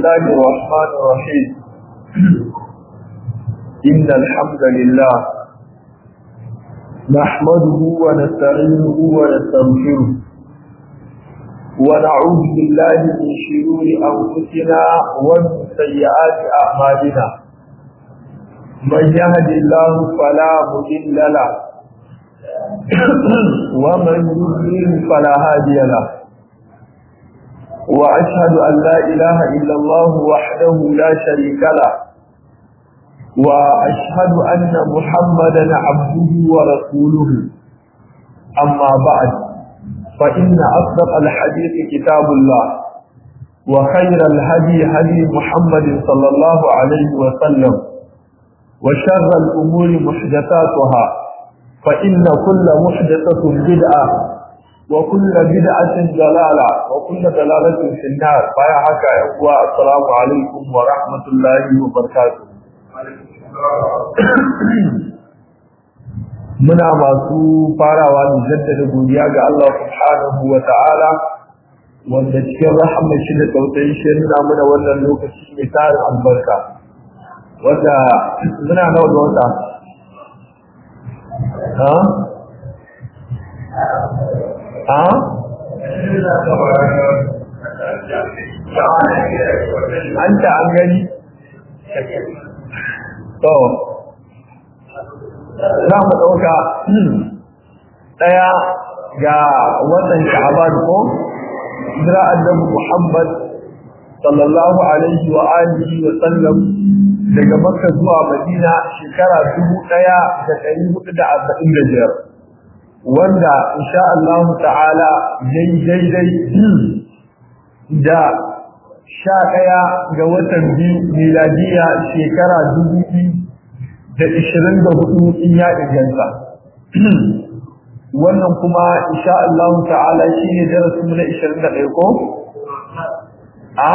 الله الرحمن الرحيم إن الحمد لله نحمده ونستعينه ونستغفره ونعوذ بالله من شرور أنفسنا ومن سيئات أعمالنا من يهد الله فلا مضل له ومن يضلل فلا هادي له وأشهد أن لا إله إلا الله وحده لا شريك له وأشهد أن محمدا عبده ورسوله أما بعد فإن أصدق الحديث كتاب الله وخير الهدي هدي محمد صلى الله عليه وسلم وشر الأمور محدثاتها فإن كل محدثة بدعة وكل بدعة ضلالة وكل ضلالة في النار فيا حكا يقوى السلام عليكم ورحمة الله وبركاته muna masu farawa da jaddada godiya ga Allah subhanahu wa ta'ala wanda cikin rahama shi da tausayin shi nuna mana wannan lokaci mai tarin albarka wanda muna nawa da wata ha ha an ta an gani to za mu ɗauka ɗaya ga watan sha'aban ko jira annabi Muhammad sallallahu alaihi wa alihi wa sallam daga Makka zuwa Madina shekara dubu ɗaya da ɗari hudu da arba'in da biyar wanda insha Allah ta'ala yayi daidai da sha ɗaya ga watan biyu miladiya shekara dubu biyu da ishirin da hudu in ya inganta wannan kuma insha Allah ta'ala shi ne darasin na ishirin da ɗaya ko? a?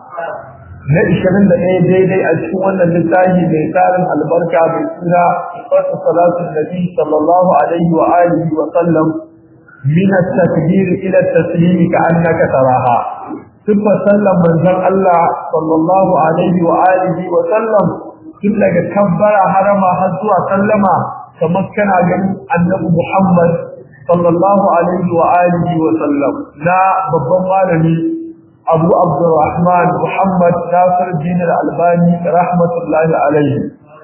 na ishirin da ɗaya daidai a cikin wannan littafi mai tsarin albarka mai suna wasu salatun nabi sallallahu alaihi wa alihi wa sallam min at-takbir ila at-taslim ka annaka taraha sifa sallan manzon Allah sallallahu alaihi wa alihi wa sallam tun daga kabbara harama har zuwa sallama kamar kana ganin annabi Muhammad sallallahu alaihi wa alihi wa sallam na babban malami Abu Abdurrahman Muhammad Nasir Din Al-Albani rahmatullahi alaihi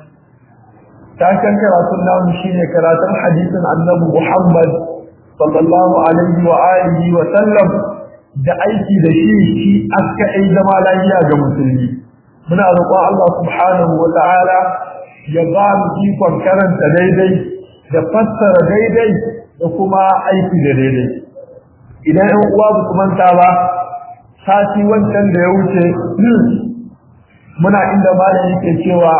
takan karatun namu shine karatun hadisin annabi Muhammad sallallahu alaihi wa alihi wa sallam da aiki da shi shi aska ai zama lafiya ga musulmi muna roƙon Allah subhanahu wa ta'ala ya ba mu ikon karanta daidai da fassara daidai da kuma aiki da daidai idan ɗan uwa ba su manta ba sati wancan da ya wuce muna inda malam yake cewa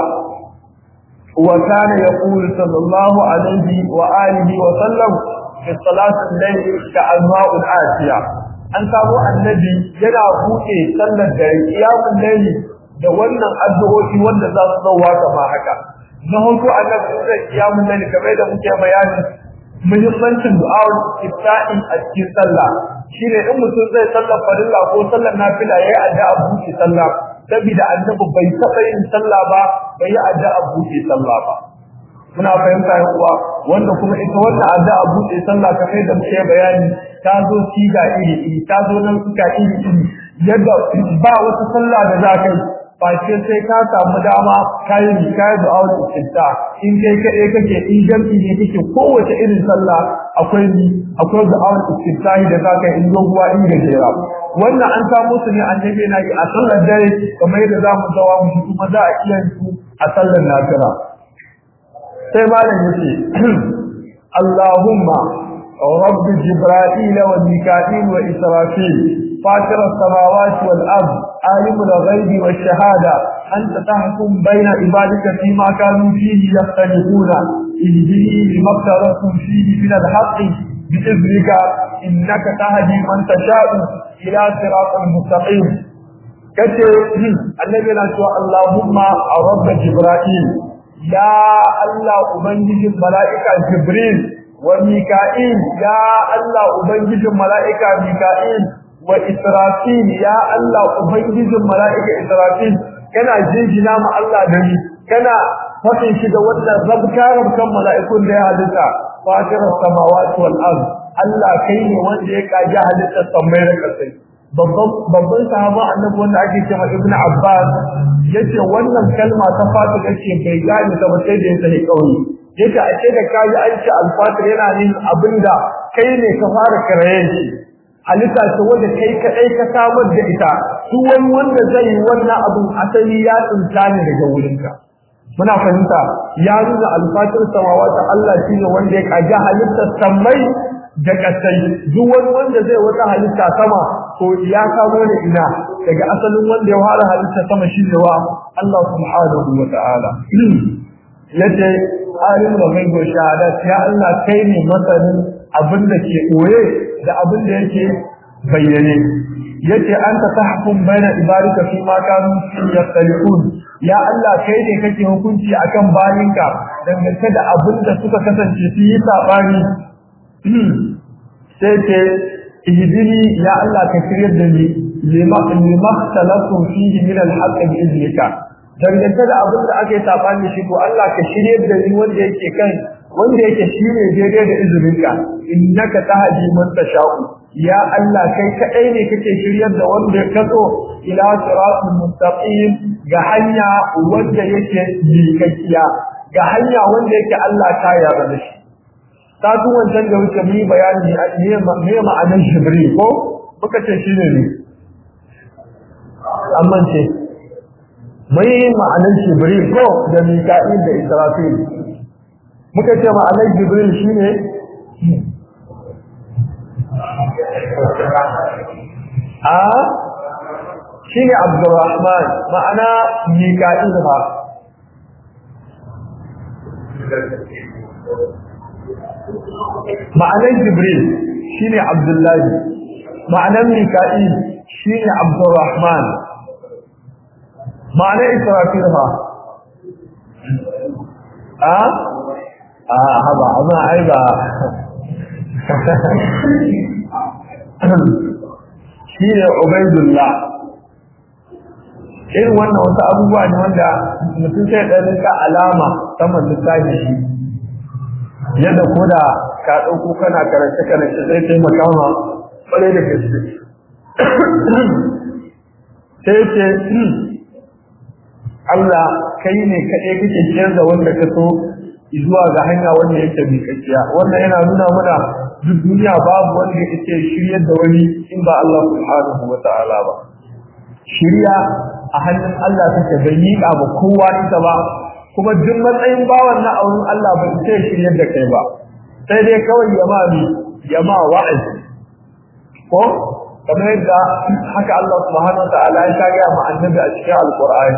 wa kana yaqulu sallallahu alaihi wa alihi wa sallam fi salatin layl ka anwa'ul asiya an samu annabi yana buɗe sallar da qiyamul layl da wannan addu'o'i wanda za su zauwa kama haka na hoto annabi zai kiyamu nan kamar da muke bayani muhimmancin du'a'ul ifta'i a cikin sallah shine in mutum zai sallar farilla ko sallar nafila yayi addu'a buɗe sallah saboda annabi bai taɓa yin sallah ba bai yi addu'a buɗe sallah ba muna fahimta yan uwa wanda kuma ita wannan addu'a buɗe sallah kamar da muke bayani ta zo siga iri iri ta zo nan suka iri iri yadda ba wata sallah da za ka yi face sai ka samu dama kayi kayi da awon istinta in kai kaɗai kake in jam'i ne kake kowace irin sallah akwai ni akwai da awon istinta da za ka in doguwa in gajera wannan an samu su ne annabi na yi a sallar dare kamar yadda za mu zawa mu kuma za a iya su a sallar nafila sai malam yace Allahumma رب جبرائيل وميكائيل وإسرافيل فاطر السماوات والأرض عالم الغيب والشهادة أنت تحكم بين عبادك فيما كانوا فيه يختلفون اهدني لما اختلفتم فيه من الحق بإذنك إنك تهدي من تشاء إلى صراط مستقيم kace annabi na cewa Allahumma rabb jibril ya Allah ubangijin mala'ika jibril wa mika'il ya Allah ubangijin mala'ika mika'il wa israfil ya Allah ubangijin mala'ika israfil kana jinjina ma Allah da ni kana fatin shi da wannan zabkarar kan mala'ikun da ya halitta fatirar samawati wal ard Allah kai ne wanda ya kaji halittar sammai da kasai babban babban sahaba annabi wanda ake cewa Ibn Abbas yace wannan kalma ta fatu yace bai gane ta ba sai da ya sani kauye yace a ce da kaji an ce al-fatir yana nin abinda kai ne ka fara karaye shi halitta ce wanda kai kadai ka samar da ita duk wani wanda zai yi wannan abin asali ya tsinta ne daga wurinka muna fahimta ya nuna alfatir samawata Allah shine wanda ya kaji halittar sammai da kasai duk wani wanda zai wata halitta sama to ya kamo ne ina daga asalin wanda ya fara halitta sama shine wa Allah subhanahu wa ta'ala yace alim da mai go shahada ya Allah kai ne masanin abin da ke koye da abin da yake bayyane yace anta tahkum baina ibadika fi ma kanu yaqtalun ya Allah kai ne kake hukunci akan bayinka dangane da abin da suka kasance su yi sabani sai ce ihdini ya Allah ka shiryar da ni lima lima talafun fihi min al-haqq bi iznika dangane da abin da aka yi sabani shi ko Allah ka shiryar da ni wanda yake kan wanda yake shine daidai da izininka innaka tahdi man tasha'u ya Allah kai kadai ne kake shiryar da wanda ka so ila siratul mustaqim ga hanya wanda yake likakkiya ga hanya wanda yake Allah ta yarda da shi ta tun wancan da wuce mu bayani ne me ma'anar jibril ko muka ce shine ne amma ce mai ma'anar jibril ko da mika'il da israfil muka ce ma'anar jibril shine a shine abdurrahman ma'ana mika'il ba ma'anar jibril shine abdullahi ma'anar mika'il shine abdurrahman ma'anar israfil ba a a haba amma ai ba shi ne ubaidullah irin wannan wasu abubuwa ne wanda mutum sai ɗan rika alama saman littafi shi yadda ko da ka ɗauko kana karance karance sai taimaka ma ƙwarai da gaske sai ce Allah kai ne kaɗai kake ciyar da wanda ka so zuwa ga hanya wanda yake miƙaƙiya wannan yana nuna mana duk duniya babu wanda yake shiryar da wani in ba Allah subhanahu wa ta'ala ba shirya a hannun Allah take bai miƙa ba kowa ita ba kuma duk matsayin bawan na auren Allah ba ita shiryar da kai ba sai dai kawai ya ma mi ya ma wa'azi ko kamar yadda haka Allah subhanahu wa ta'ala ya ta ga ma annabi a cikin alqur'ani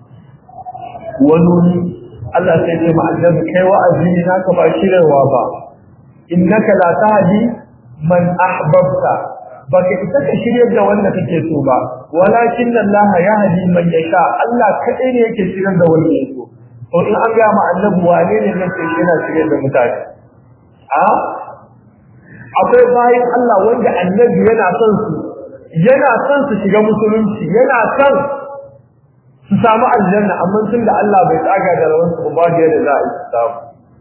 wani Allah sai ce ma annabi kai wa'azi ne naka ba shirarwa ba innaka la tahdi man ahbabta baka isa ka shiryar da wanda kake so ba walakin Allah yahdi man yasha Allah kadai ne yake shiryar da wanda yake so to in an ga ma annabi wane ne yake yana shiryar da mutane a akwai bayan Allah wanda annabi yana son su yana son su shiga musulunci yana son su samu aljanna amma tun da Allah bai tsaga da rawan su ba da yadda za a yi samu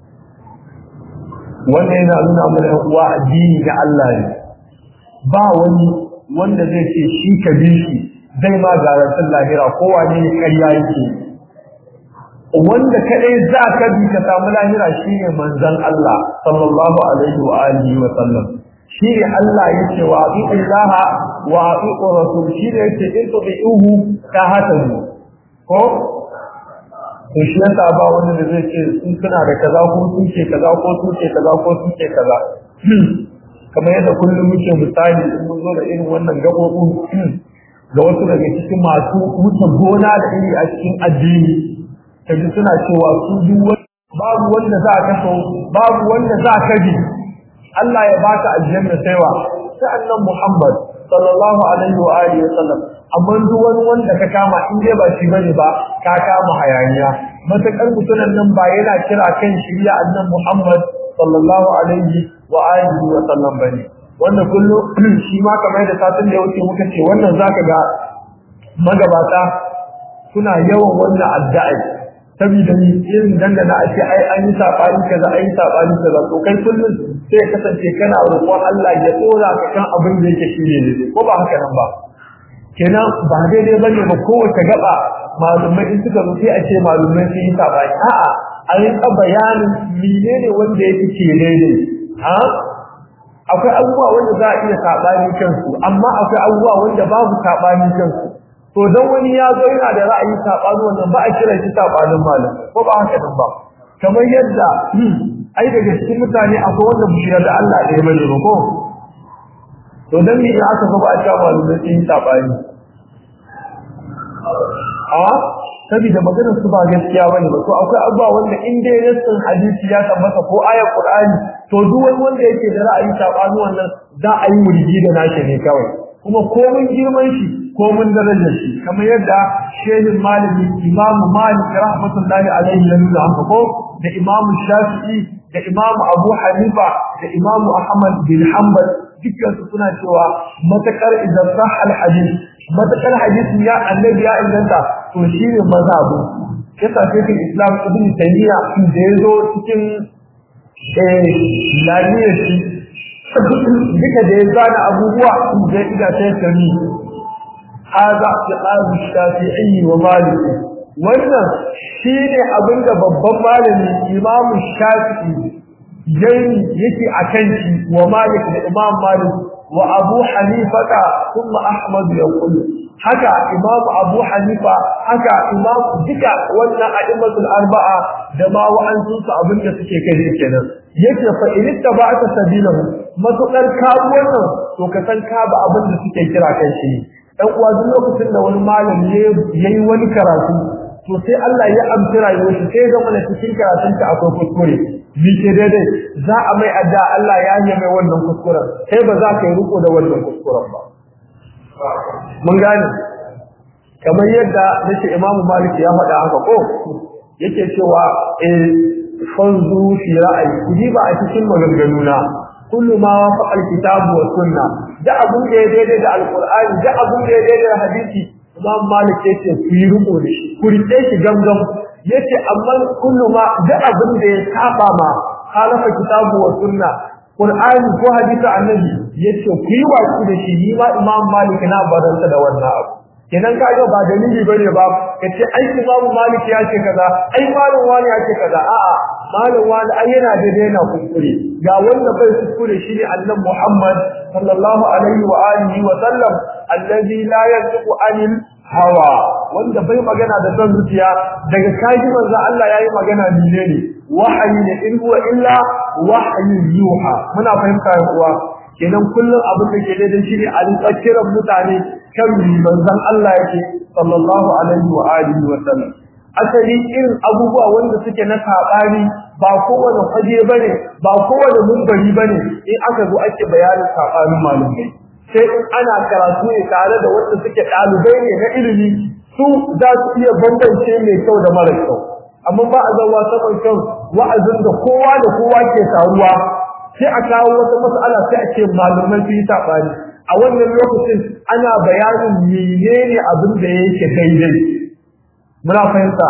wannan yana nuna mana uwa addini na Allah ne ba wani wanda zai ce shi ka bi shi zai ma garantin lahira ko wane ne ƙarya yake wanda kadai za ka bi ka samu lahira shine manzon Allah sallallahu alaihi wa alihi wa sallam shi ne Allah yake wa aqillaha wa aqiqur rasul shi ne yake in tu'ihu ka hatanu ko to shi yasa ba wanda da zai ce sun suna da kaza ko sun ce kaza ko sun ce kaza ko sun ce kaza kamar yadda kullum muke misali in mun zo da irin wannan gabobin ga wasu daga cikin masu wuce gona da iri a cikin addini kaji suna cewa su duk babu wanda za ka so babu wanda za ka bi Allah ya baka aljanna saiwa sai annabi Muhammad sallallahu alaihi wa alihi wa sallam amma duk wani wanda ka kama in dai ba shi bane ba ka kama hayaniya matakar mutunan nan ba yana kira kan shirya annabi Muhammad sallallahu alaihi wa alihi wa sallam bane wanda kullum shi ma kamar da satin da ya wuce muka ce wannan zaka ga magabata suna yawan wannan addu'a saboda ni irin dangana a ce ai an yi sabani kaza ai sabani kaza to kai kullum sai ya kasance kana roƙon Allah ya tsora ka kan abin da yake shi ne ko ba haka nan ba kenan ba daidai bane ba kowace gaba malumai in suka zo sai a ce malumai sun yi sabani a'a a rinka bayanin menene wanda yake ke daidai ha akwai abubuwa wanda za a iya sabani kansu amma akwai abubuwa wanda babu sabani kansu to dan wani ya zo yana da ra'ayi sabani wannan ba a kira shi sabanin malam ko ba haka nan ba kamar yadda ai daga cikin mutane akwai wanda bishiyar da Allah ɗaya bane ba ko to dan me aka ga ba a cewa malumai sun yi sabani a saboda maganar su ba gaskiya bane ba to akwai abubuwa wanda in dai nassin hadisi ya tabbata ko ayar qur'ani to duk wani wanda yake da ra'ayi sabani wannan za a yi murji da nashi ne kawai kuma komun girman shi komun darajar shi kamar yadda shehin malami imamu malik rahmatullahi alaihi ya nuna haka ko da imamu shafi'i da imamu abu hanifa da imamu ahmad bin hanbal dukkan su suna cewa matakar idan sah al hadith matakar hadisi ya annabi ya inganta to shine mazhabu yasa sai islam ibn taymiya da yazo cikin eh laliyar shi duka da ya zana abubuwa da ida ta kani hada tiqabu shafi'i wa malik wannan shine abinda babban malami imamu shafi'i yayi yake akan shi wa malik da imam malik wa abu hanifata kuma ahmad ya kullu haka imam abu hanifa haka imam duka wannan a'immatul arba'a da ma wa'ansu su abinda suke kai kenan yake fa in tabata sabilahu matukar ka wannan to ka san ka ba abinda suke kira kai shi dan uwa duk lokacin da wani malami yayi wani karatu to sai Allah ya amsa rayuwar shi sai ga mana cikin karatun ta akwai kuskure bi ke daidai za a mai adda Allah ya yi mai wannan kuskuren sai ba za ka yi riko da wannan kuskuren ba mun gane kamar yadda nake Imam Malik ya faɗa haka ko yake cewa eh fanzu fi ra'ayi kudi ba a cikin maganganuna kullu ma wafa alkitabu wa sunna da abun da ya daidai da alqur'ani da abun da ya daidai da hadisi Imam Malik yace ku yi riko da shi ku rike shi gamgam yace amma kullu ma da abun da ya saba ma halafa kitabu wa sunna Qur'ani ko hadisi annabi yace ku yi watsi da shi ni ma Imam Malik na baranta da wannan abu kenan kaga ba dalili bane ba kace ai Imam Malik ya ce kaza ai malam wani ya ce kaza a'a malam wani ai yana da daina kuskure ga wanda bai kuskure shine Annabi Muhammad sallallahu alaihi wa alihi wa sallam allazi la yantiqu anil hawa wanda bai magana da son zuciya daga kaji manzo Allah yayi magana ne ne wahayi ne in huwa illa wahyi yuha muna fahimta kuwa kenan kullum abin da ke daidai shine a rinka mutane kan manzon Allah yake sallallahu alaihi wa alihi wa sallam asali irin abubuwa wanda suke na sabani ba kowane faje bane ba kowane mumbari bane in aka zo ake bayanin sabanin malumai sai in ana karatu ne tare da wanda suke dalibai ne na ilimi su za su iya bambance mai kyau da mara kyau amma ba a zama saman kan wa'azin da kowa da kowa ke taruwa sai a kawo wata mas'ala sai a ce malumai su yi sabani a wannan lokacin ana bayanin menene abin da yake daidai muna fahimta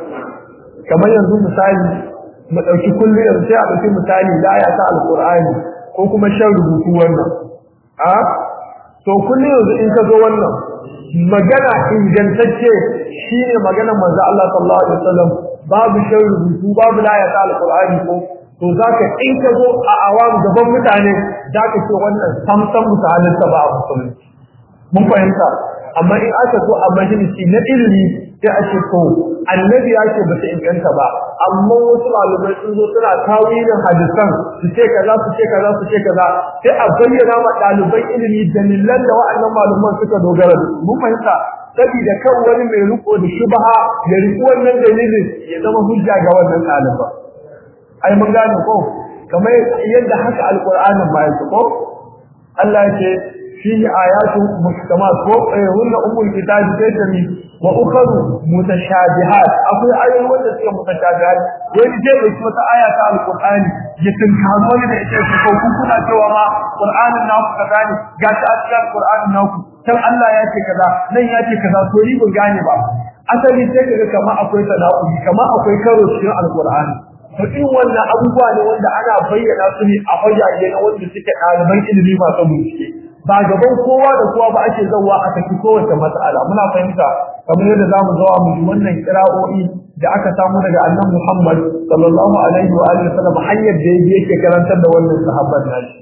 kamar yanzu misali mu dauki kullu yanzu sai a dauki misali da aya ta alqur'ani ko kuma shan rubutu wannan a to kullu yanzu in ka zo wannan magana ingantacce shine magana manzo Allah sallallahu alaihi wasallam babu shan rubutu babu la aya ta alqur'ani ko to zaka in ka zo a awam gaban mutane zaka ce wannan samsan mutanen ta ba musulunci mun fahimta amma in aka zo a majalisi na ilimi sai a ce to annabi ya ce bata inganta ba amma wasu malumai sun zo suna tawilin hadisan su ce kaza su ce kaza su ce kaza sai a bayyana ma ɗaliban ilimi dalilan da wa'annan malaman suka dogara da mun fahimta saboda kan wani mai riko da shubha ya riko wannan dalilin ya zama hujja ga wannan ɗaliban ai mun gane ko kamar yadda haka alqur'anin ba yake ko Allah ya ce fihi ayatun muhkamat ko hunna ummul kitab saytami wa ukharu mutashabihat akwai ayoyi wanda suke mutashabihat wani zai dauki wata aya ta alqur'ani ya tunkaro wani da ita su ko kuna cewa ma qur'anin naku kaza ne ga ta a cikin qur'anin naku can Allah ya ce kaza nan ya ce kaza to ni ban gane ba asali sai kaga kamar akwai tanaqudi kamar akwai karo cikin alqur'ani to in wannan abubuwa ne wanda ana bayyana su ne a fayyace na wanda suke ɗaliban ilimi masu bincike ba gaban kowa da kowa ba ake zauwa a tafi kowace matsala muna fahimta kamar yadda za mu zawa mu wannan kira'o'i da aka samu daga annan Muhammad sallallahu alaihi wa alihi wasallam hanyar da yake karantar da wannan sahabban nashi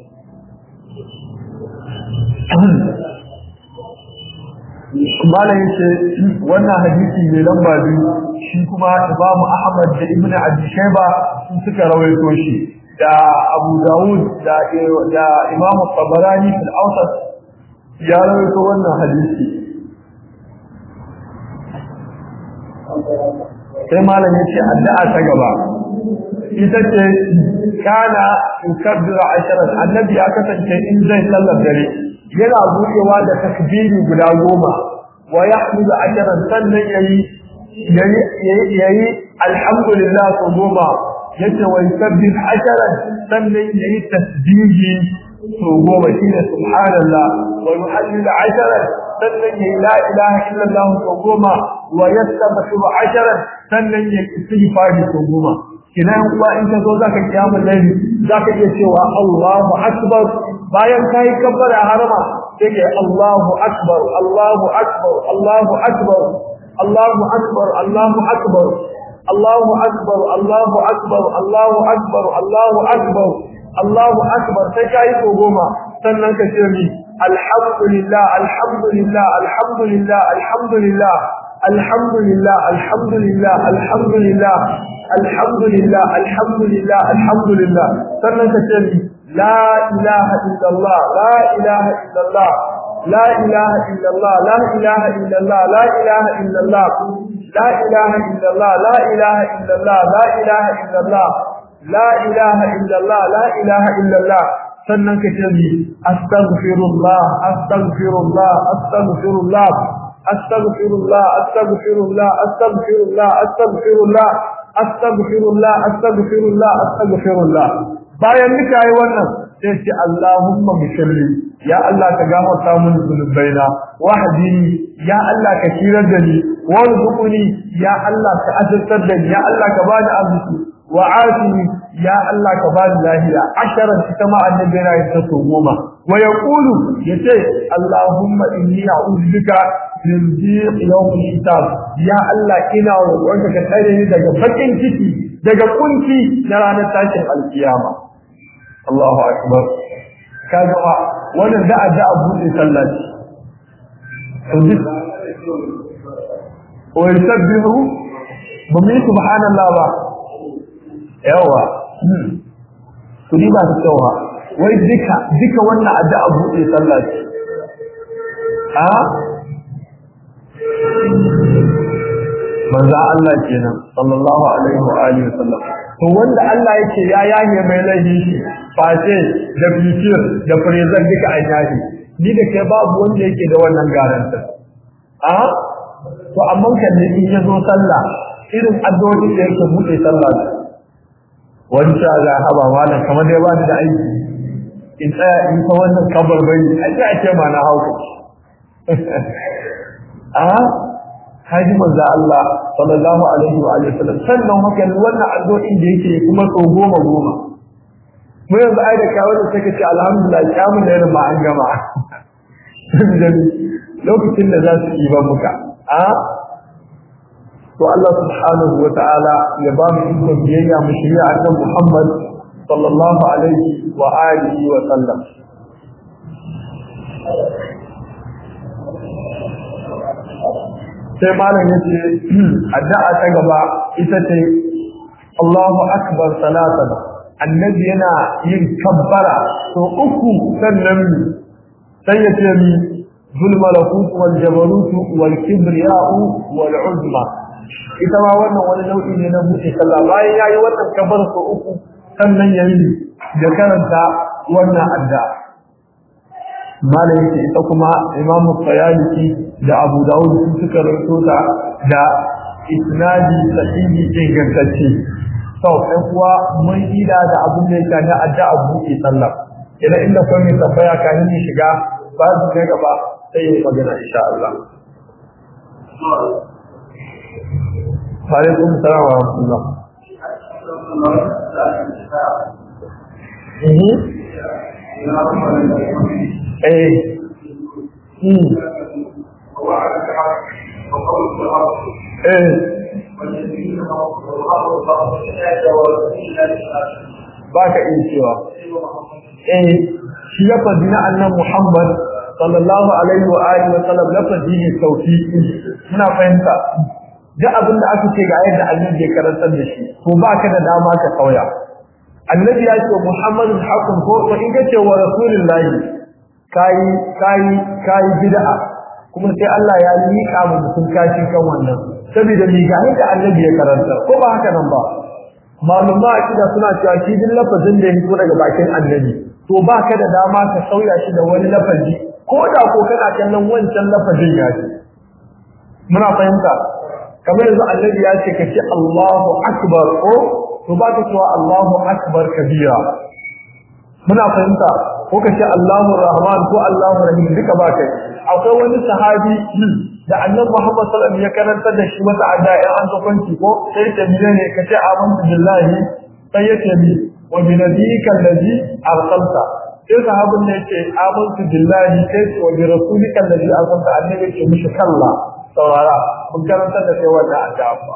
Malam yace wannan hadisi mai lamba biyu shi kuma Imam Ahmad da Ibn Abi Shayba sun suka rawaito shi da Abu Dawud da da Imam Tabarani fil Awsat ya rawaito wannan hadisi sai malam yace addu'a ta gaba ita ce kana yukabbira asharat annabi ya kasance in zai sallar dare yana buɗewa da takbiri guda goma wa yahmidu asharan sannan yayi yayi yayi alhamdulillah ko goma yace wa yukabbir asharan sannan yayi tasbihi to goma shine subhanallah wa yuhallil asharan sannan yayi la ilaha illallah to goma wa yastaghfiru asharan sannan yayi istighfari to goma kina yan uwa in ka zo zaka kiyamul layli zaka iya cewa Allahu akbar bayan kai kabbara harama sai kai Allahu akbar Allahu akbar Allahu akbar Allahu akbar Allahu akbar Allahu akbar Allahu akbar Allahu akbar Allahu akbar Allahu akbar sai kai ko goma sannan ka ce mi alhamdulillah alhamdulillah alhamdulillah alhamdulillah alhamdulillah alhamdulillah alhamdulillah alhamdulillah alhamdulillah alhamdulillah sannan ka ce mi la ilaha illallah la ilaha illallah la ilaha illallah la ilaha illallah la ilaha illallah la ilaha illallah la ilaha illallah la ilaha illallah la ilaha illallah la ilaha illallah sannan ka ce mi astaghfirullah astaghfirullah astaghfirullah astaghfirullah astaghfirullah astaghfirullah astaghfirullah astaghfirullah astaghfirullah astaghfirullah bayan nika yi wannan sai ce Allahumma mushalli ya Allah ka gafarta mun zunubaina wahdini ya Allah ka shirar da ni warzuqni ya Allah ka azurtar da ni ya Allah ka bani arziki wa afini ya Allah ka bani lahiya asharan ita ma annabi yana yin ta goma wa yaqulu yace Allahumma inni a'udhu bika min dhiq yawm hisab ya Allah ina roƙonka ka tsare ni daga bakin ciki daga kunci na ranar tashin alkiyama Allahu akbar kaga wannan da da buɗe sallah ce wa yusabbihu bumi subhanallah ba yawa to ni ba ta yawa wai duka duka wannan addu'a buɗe sallah ce a manzo Allah kenan sallallahu alaihi wa alihi wasallam to wanda Allah yake ya yaye mai laifi shi face da fitir da furezan duka an yaye ni da kai babu wanda yake da wannan garantin a to amma kan ne in yazo sallah irin addu'o'i da yake buɗe sallah wani sha ga haba malam kamar dai ba ni da aiki in tsaya in ta wannan kabar bai a ce ake ma na hauka a haji manzo Allah sallallahu alaihi wa alihi wasallam sannan haka wannan addu'o'in da yake kuma so goma goma mu yanzu ai da kawo da take ce alhamdulillah kyamun da yana ma an gama lokacin da za su yi ba muka a to Allah subhanahu wa ta'ala ya ba mu ikon biyayya mu shirya annabi Muhammad sallallahu alaihi wa alihi wa sallam sai malam yace addu'a ta gaba ita ce Allahu akbar salatan annabi yana yin kabbara to uku sannan sai ya ce mi zul malakut wal jabarut wal kibriya'u wal uzma ita ma wannan wani nau'i ne na buɗe sallah bayan yayi wannan kabbara to uku sannan yayi da karanta wannan addu'a malam yake ita kuma imam Tayalisi da Abu Dawud sun suka rawaito ta da isnadi sahihi ingantacce to ɗan kuwa mun ida da abin da yake na addu'a buɗe sallah idan inda kuma mai tambaya kafin ni shiga ba su kai gaba sai yi magana insha Allah alaikum salam wa rahmatullah eh hmm ba ka iya cewa eh shi lafazi na annan Muhammad sallallahu alaihi wa alihi wa sallam lafazi ne tawfiqi muna fahimta duk abin da aka ce ga yadda annabi ya karantar da shi to ba ka da dama ka kauya annabi ya ce Muhammadun haqqun ko to in ka ce wa rasulullahi kai kai kai bid'a kuma sai Allah ya liƙa mu mutum kashi kan wannan saboda ni ga yadda annabi ya karanta ko ba haka nan ba malumma akida suna cewa shi din lafazin da ya fito daga bakin annabi to ba ka da dama ka sauya shi da wani lafazi ko da ko kana kallon wancan lafazin ya ce muna fahimta kamar yanzu annabi ya ce ka ce Allahu akbar ko to ba ka cewa Allahu akbar kabira muna fahimta ko ka ce Allahu rahman ko Allahu rahim duka ba kai akwai wani sahabi da annabi Muhammad sallallahu alaihi wasallam ya karanta da shi wata adda ya an kwanci ko sai ta biye ne kace amantu billahi sai ya ce bi wa bi nabiyyika allazi arsalta sai sahabin ne yace amantu billahi sai ce wa bi rasulika allazi arsalta annabi ya ce mishi kalla saurara mun karanta da kai wannan adda fa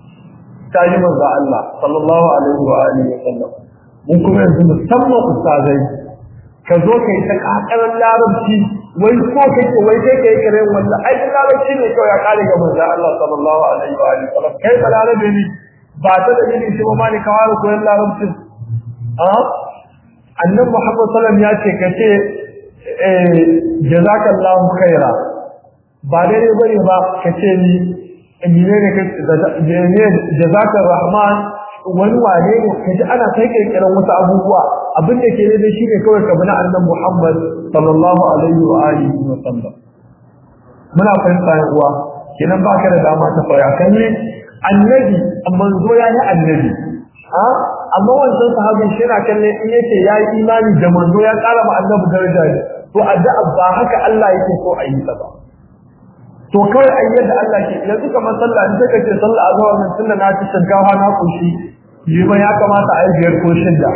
ta yi manzo Allah sallallahu alaihi wa alihi wasallam mun kuma yanzu musamman ustazai ka zo kai ta kakarar larabci wai ko kake wai kai kai kare wannan ai larabci ne kawai ya kare ga manzo Allah sallallahu alaihi wa alihi wasallam kai ba larabe ne ba ta da yin shi ma ne kawai koyon larabci a annabi Muhammad sallallahu alaihi wasallam ya ce kace eh jazakallahu khaira ba dare bane ba kace ni ne ne kace jazakar rahman wani wane ne kaji ana kai kirkiran wasu abubuwa abin da ke da shi ne kawai ka bi na annabi Muhammad sallallahu alaihi wa alihi wa sallam muna fahimta ya uwa kenan ba ka da dama ta fara kalle annabi manzo ya yi annabi ha amma wannan sahabin shi na kalle in yace ya yi imani da manzo ya kara ma annabi daraja ne to addu'a ba haka Allah yake so a yi ta ba to kawai ai yadda Allah ke yanzu kamar sallah in take ce sallah azhar nan tunda na ci shinkafa na kushi yi ba ya kamata a yi biyar ko shida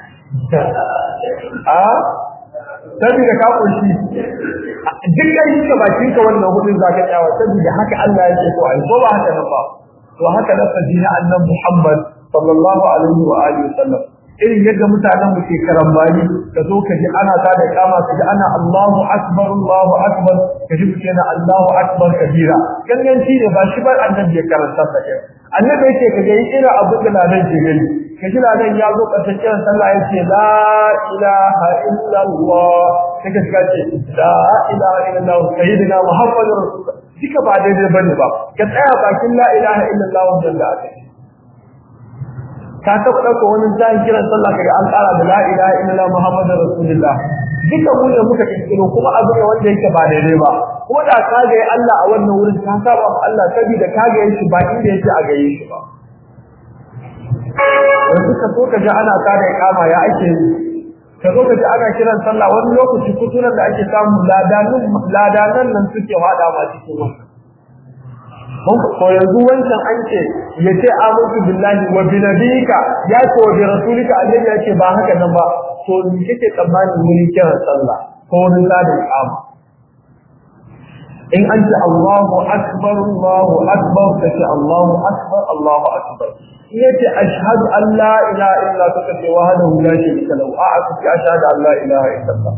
a saboda ka kushi duk da yi ka bakin ka wannan hudun zaka tsawa saboda haka Allah yake so ai ko ba haka nan ba to haka lafazi na annabi Muhammad sallallahu alaihi wa alihi wasallam irin yadda mutanen mu ke karambani ka zo ka ji ana ta da kama ka ji ana Allahu akbar Allahu akbar ka ji mutum yana Allahu akbar kabira ganganci ne ba shi ba annabi ya karanta da kai annabi yake ka ga irin abin da nan ke gani ka ji nan ya zo karshen kiran sallah yace la ilaha illa Allah sai ka shiga ce la ilaha illa Allah sayyidina Muhammadur rasulullah duka ba daidai bane ba ka tsaya bakin la ilaha illa Allah wannan da aka ka taɓa ɗauka wani zai kiran sallah kaga an ƙara da la ilaha illallah muhammadur rasulullah duka mu ne muka kirkiro kuma abu ne wanda yake ba daidai ba ko da ka ga Allah a wannan wurin ka saba ma Allah saboda ka ga shi ba inda yake a gaye shi ba yanzu ka so ka ji ana tada kama ya ake ka zo ka ji ana kiran sallah wani lokaci kuturan da ake samu ladanan ladanan nan suke hada ma cikin wannan ko yanzu wancan an ce ya ce amantu billahi wa bi nabiyika ya ce wa bi rasulika annabi ya ce ba haka nan ba to ni kake tsammanin wurin kiran sallah ko wurin ladin kama in an ce Allahu akbar Allahu akbar kace Allahu akbar Allahu akbar in yace ashhadu an la ilaha illa ka kace wahdahu la sharika lahu a aka ce ashhadu an la ilaha illa Allah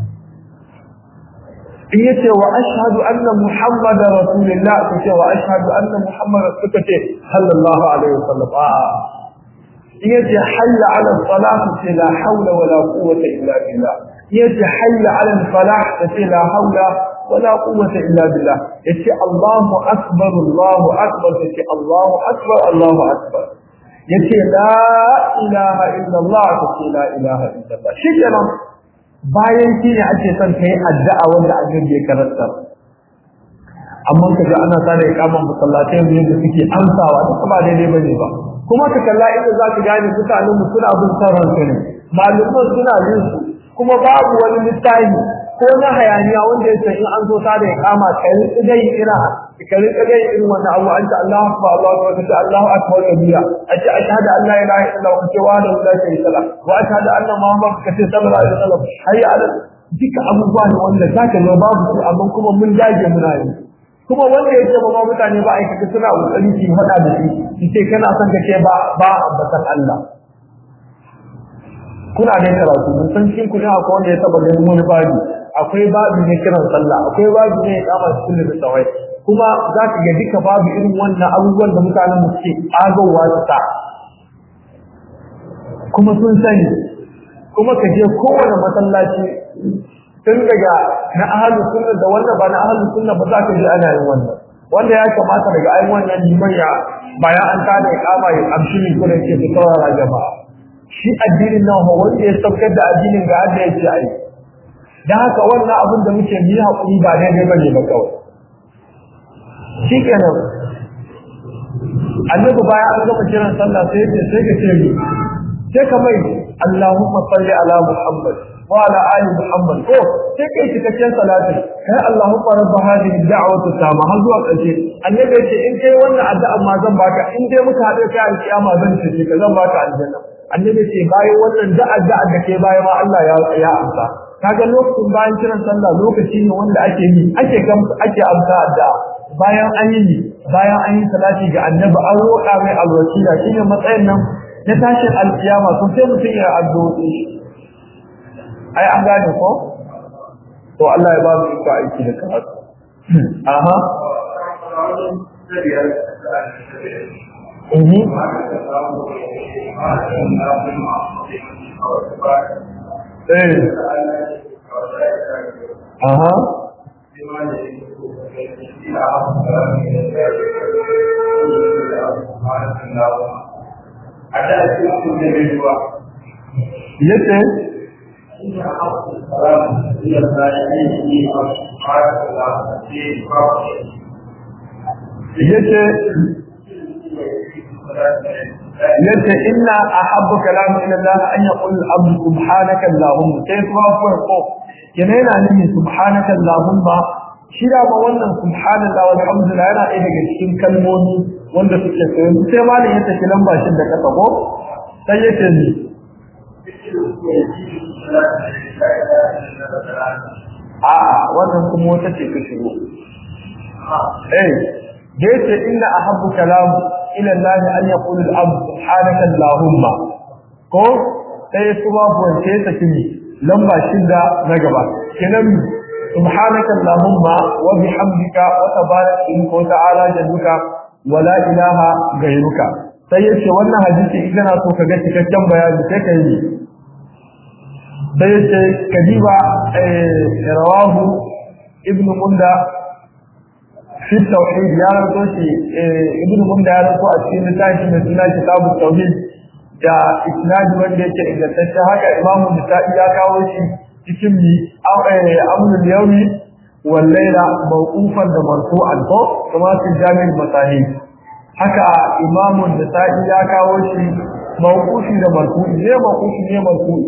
in yace wa ashhadu anna muhammadar rasulullah kace wa ashhadu anna muhammadar suka ce sallallahu alaihi wasallam a in yace hayya ala salah kace la hawla wala quwwata illa billah yace hayya ala falah kace la hawla wala quwwata illa billah yace allahu akbar allahu akbar kace allahu akbar allahu akbar yace la ilaha illa allah kace la ilaha illa allah shikenan bayan shi ne ake son kai addu'a wanda annabi ya karanta amma kaga ana sa da ikaman masallatai ne da suke amsawa duk ba daidai bane ba kuma ka kalla inda za ka gane mutanen mu suna bin sauran su ne malaman suna yin su kuma babu wani littafi ko na hayaniya wanda ya san in an zo sa da ikama kai dai ira kai dai irin wannan abu anta Allahu akbar Allahu akbar Allahu akbar kabira ace ashhadu an la ilaha illallah wa wa la ilaha illallah wa ashhadu anna muhammadan kace sallallahu alaihi wasallam hayya ala duka abubuwa ne wanda zaka ga babu su amma kuma mun dage muna yi kuma wanda ya ce ba mutane ba aikata suna kokari su faɗa da shi ce kana son ka ce ba ba ambatan Allah kuna da karatu mun san cikin ku ne akwai wanda ya taba ganin wani babu akwai babu ne kiran sallah akwai babu ne kama cikin da tsawai kuma za ka ga duka babu irin wannan abubuwan da mutanen mu suke agawa su ta kuma sun sani kuma ka je kowane masallaci tun daga na ahalu sunna da wanda ba na ahalu sunna ba za ka ji ana yin wannan wanda ya kamata daga ayin wannan liman ya bayan an tada ya kama ya amshi ne kuma ke fi saurara jama'a shi addinin nan ho wanda ya saukar da addinin ga Allah ya ce ai dan haka wannan abin da muke yi hakuri ba daidai bane ba kawai shikenan annabi bayan an gama kiran sallah sai ya ce sai ka ce ni sai ka mai Allahumma salli ala Muhammad wa ala ali Muhammad ko sai kai cikakken salati kai Allahumma rabb hadhihi da'wati tama har zuwa ƙarshe annabi ya ce in kai wannan addu'a ma zan baka in dai muka haɗe kai alƙiyama zan ce ka zan baka aljanna annabi ce bayan wannan da'a da'a da ke bayan ma Allah ya ya amsa kaga lokacin bayan kiran sallah lokaci ne wanda ake yi ake ake amsa addu'a bayan an yi bayan an yi salati ga annabi an roƙa mai alwasila shine matsayin nan na tashin alkiyama sun sai mutum ya addu'o'i ai an gane ko to Allah ya ba mu iko aiki da karatu aha Mhm. Eh. Aha. Yace yace yace inna ahabbu kalam ila Allah an yaqul al-abd subhanaka allahumma sai kuma farko kene yana nuni subhanaka allahumma shi da ba wannan subhanallah walhamdulillah yana ɗaya daga cikin kalmomi wanda suke tsaye sai malam ya tafi lamba shi da kasa ko sai yace ni a'a wannan kuma wata ce ta shigo eh da yace inna ahabbu kalam ila Allah an yaqulu al-abd subhanaka allahumma ko sai kuma bonce ta kimi lamba shida na gaba kenan subhanaka allahumma wa bihamdika wa tabarak in ko ta'ala jadduka wa la ilaha ghayruka sai yace wannan hadisi idan so ka ga cikakken bayani sai ka yi sai yace kadiba rawahu ibnu munda في التوحيد يا رسولي ابن مندى يا رسول أتكين نتاج من سنة كتاب التوحيد دا إسناد wanda yake ingantacce haka Imam Nisa'i ya kawo shi cikin mi amrul yawmi wal layla mawqufan da marfu'an ko kuma cikin jami'in masahih haka Imam Nisa'i ya kawo shi mawqufi da marfu'i ne mawqufi ne marfu'i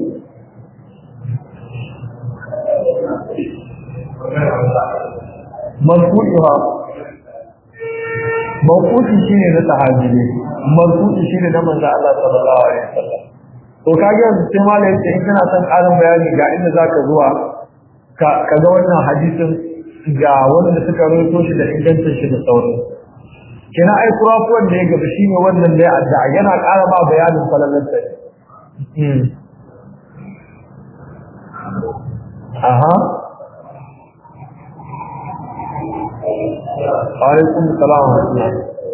marfu'iha mawqufi shine na sahabi ne marfu'i shine na manzo Allah sallallahu alaihi wasallam to kage yanzu sai malai ce in kana son ƙarin bayani ga inda zaka zuwa ka kaga wannan hadisin ga wanda suka rawaito shi da ingancin shi da sauran kina ai kurafuwan da ya gaba shine wannan da ya addu'a yana ƙara ma bayanin falalar ta aha alaikum salam wa rahmatullah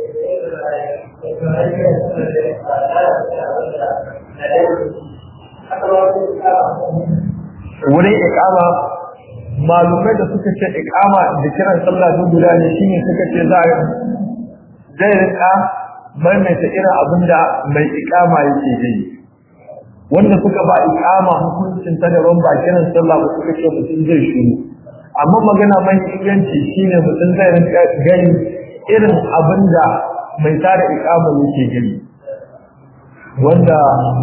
wurin ikama malumai da suka ce ikama da kiran sallah duk guda ne shine suka ce za a zai rika maimaita irin abin da mai ikama yake yi wanda suka ba iqama hukuncin ta daban ba kiran sallah ba suka ce mutum zai shiru amma magana mai inganci shine mutum zai rinka gani irin abinda mai tada iqama yake gani wanda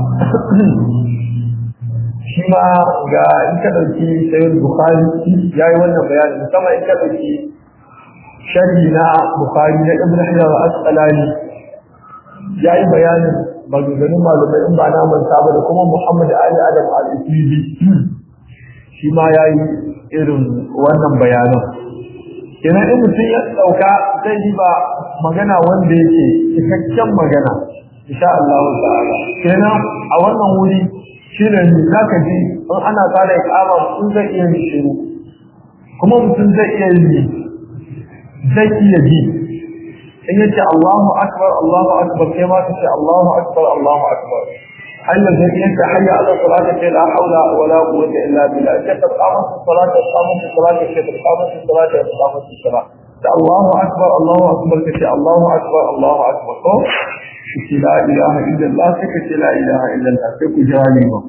shi ma ga in ka dauki sayyid bukhari yayi wannan bayani musamman in ka dauki sharhi na bukhari na ibn hajar al-asqalani yayi bayanin maganganun malamai in ba na manta ba da kuma Muhammad Ali Adam al-Isibi shi ma yayi irin wannan bayanan kenan in mutum ya dauka zai yi ba magana wanda yake cikakken magana insha Allah ta'ala kenan a wannan wuri shine ne zaka ji in ana tsara ikama mutum zai iya yin shiru kuma mutum zai iya yi zai iya ji in yace Allahu akbar Allahu akbar kai ma kace Allahu akbar Allahu akbar hayya zai yanka hayya ala salati kai la haula wala quwwata illa billah ka taqamu salati taqamu salati kai taqamu salati taqamu salati da Allahu akbar Allahu akbar kace Allahu akbar Allahu akbar ko kace la ilaha illa Allah kace la ilaha illa Allah sai ku jira ne ba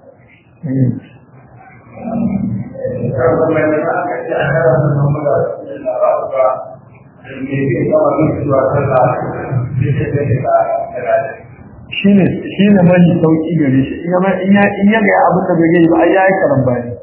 shine shine mai sauki gare shi in ya in ya in ya ga abin da bai yi ba ai yayi karan bayani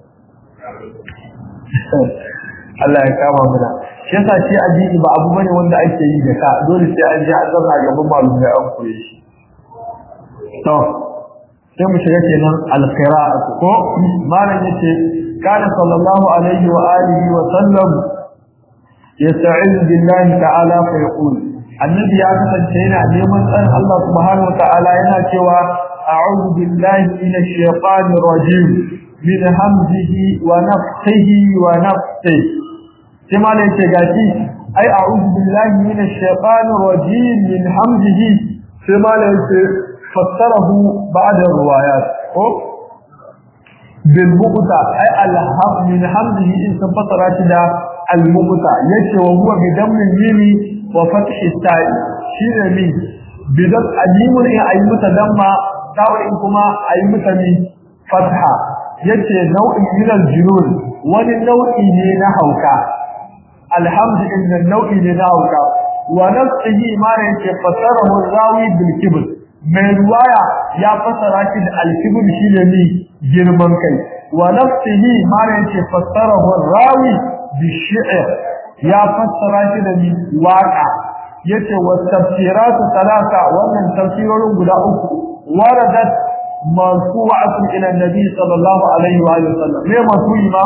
Allah ya kama mana shi yasa shi addini ba abu bane wanda ake yi da ka dole sai an ji an zama gaban malumai an koyi shi to sai mu shiga kenan al-qira'at ko malam yace kana sallallahu alaihi wa alihi wa sallam yasta'in billahi ta'ala fa yaqul annabi ya kasance yana neman tsarin Allah subhanahu wa ta'ala yana cewa a'udhu billahi minash shaitanir rajim min hamzihi wa nafthihi wa nafthihi sai malam yace gashi ai a'udhu billahi minash shaitanir rajim min hamzihi sai malam yace fassarahu ba'da riwayat ko bil muqta ai alham min hamzihi in sun fassara shi da al muqta yace wa huwa bi dammin mimi wa fathi ta'i shine mi bidan alimun in ayi mata damma ta'in kuma ayi mata mi fatha yace nau'in min al junun wani nau'i ne na hauka alhamdu inna nau'i ne na hauka wa nafsihi ma yake fassarahu rawi bil kibr mai ruwaya ya fassara shi da al-kibr shine ni girman kai wa nafsihi ma yake fassarahu rawi bi shi'r ya fassara shi da ni waka yace wa tafsiratu talata wannan tafsirorin guda uku waradat marfu'atun ila nabi sallallahu alaihi wa alihi wasallam me marfu'i ma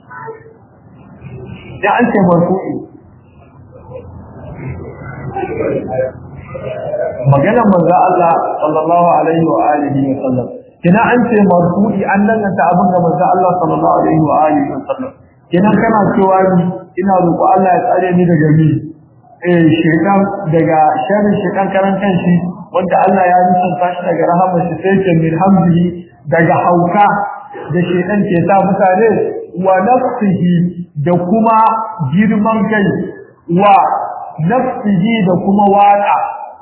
ya an ce marfu'i maganar manzo Allah sallallahu alaihi wa alihi wa sallam kina an ce marfu'i an danganta abin da manzo Allah sallallahu alaihi wa alihi wa sallam kina kana cewa ni ina roƙo Allah ya tsare ni daga mi eh shekan daga sharrin shekan karan kanshi wanda Allah ya nisanta shi daga rahamar shi sai ke min hamdihi daga hauka da shekan ke sa mutane wa nafsihi da kuma girman kai wa nafsihi da kuma waka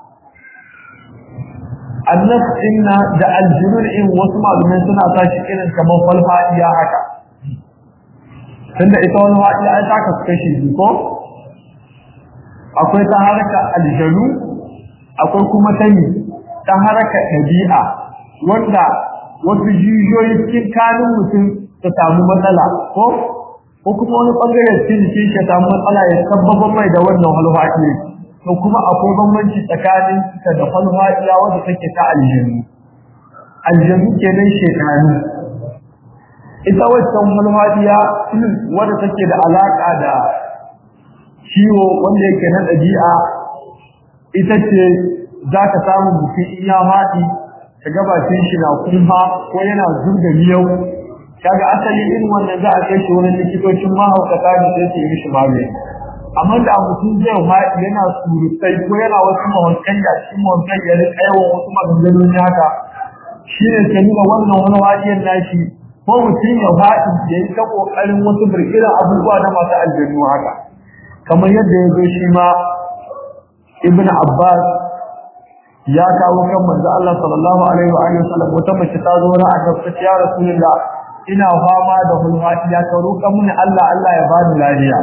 annas inna da aljunun in wasu malumai suna sa shi irin kamar falfadiya haka tunda ita wani wa'iya ai taka su kashi biyu ko akwai ta haraka aljanu akwai kuma ta yi ta haraka ɗabi'a wanda wasu jijiyoyi cikin kanin mutum ta samu matsala ko ko kuma wani ɓangare cikin jikin shi samu matsala ya sabbaba mai da wannan halwaɗi to kuma akwai bambanci tsakanin ta da halwaɗiya wanda take ta aljanu aljanu kenan shekaru ita waccan halwaɗiya wanda take da alaƙa da ciwo wanda yake na ɗabi'a ita ce za ka samu mutum in ya faɗi ka gabashin shi na kuma ko yana zurga miyau kaga asali irin wannan za a kai shi wani likitocin mahaukata da sai su yi mishi magani amma da mutum zai faɗi yana surutai ko yana wasu mawankan da shi mawankan ya rika yawan wasu maganganun haka shi ne ke nuna wannan wani wajen nashi ko mutum ya faɗi ya yi ta ƙoƙarin wasu birkiran abubuwa na masu aljanu haka kamar yadda ya zo shi ma ibn abbas ya kawo kan manzo Allah sallallahu alaihi wa alihi wasallam wata mace ta zo na aka ce ya rasulullah ina fama da hulhati ya karo kan mun Allah Allah ya bani lafiya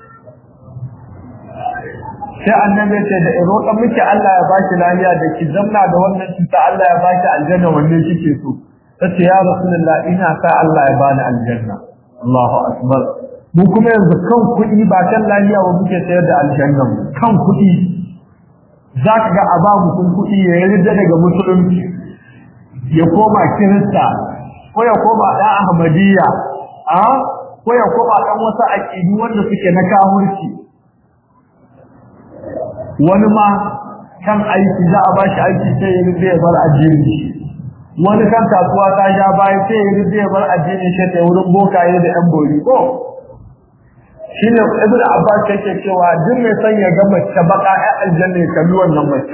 sai annabi ce da in roƙa miki Allah ya baki lafiya da ki zamna da wannan cuta Allah ya baki aljanna wanne kike so tace ya rasulullah ina sa Allah ya bani aljanna Allahu akbar mu kuma yanzu kan kuɗi ba kan lafiya ba muke sayar da aljanna kan kuɗi zaka ga a ba mutum kuɗi ya yarda daga musulunci ya koma kirista ko ya koma da ahmadiyya a ko ya koma dan wasu aqidu wanda suke na kafirci wani ma kan aiki za a ba shi aiki sai ya rufe ya bar addini wani kan kasuwa ta sha baya sai ya rufe ya bar addini shi ta wurin bokaye da yan bori ko shi ne ibn abbas yake cewa duk mai son ya ga mace baka ya aljanna ya kalli wannan mace